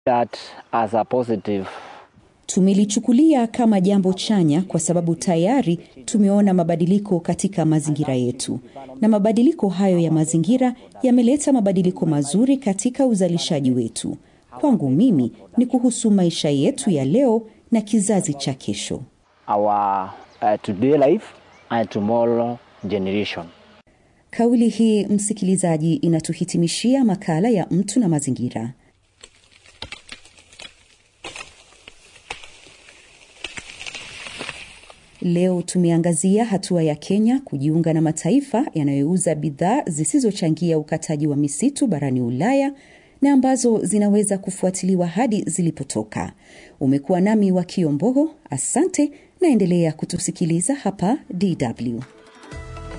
that as a positive Tumelichukulia kama jambo chanya kwa sababu tayari tumeona mabadiliko katika mazingira yetu, na mabadiliko hayo ya mazingira yameleta mabadiliko mazuri katika uzalishaji wetu. Kwangu mimi ni kuhusu maisha yetu ya leo na kizazi cha kesho. our uh, today life and tomorrow generation. Kauli hii, msikilizaji, inatuhitimishia makala ya mtu na mazingira. Leo tumeangazia hatua ya Kenya kujiunga na mataifa yanayouza bidhaa zisizochangia ukataji wa misitu barani Ulaya na ambazo zinaweza kufuatiliwa hadi zilipotoka. Umekuwa nami wa Kiombogo, asante, naendelea kutusikiliza hapa DW.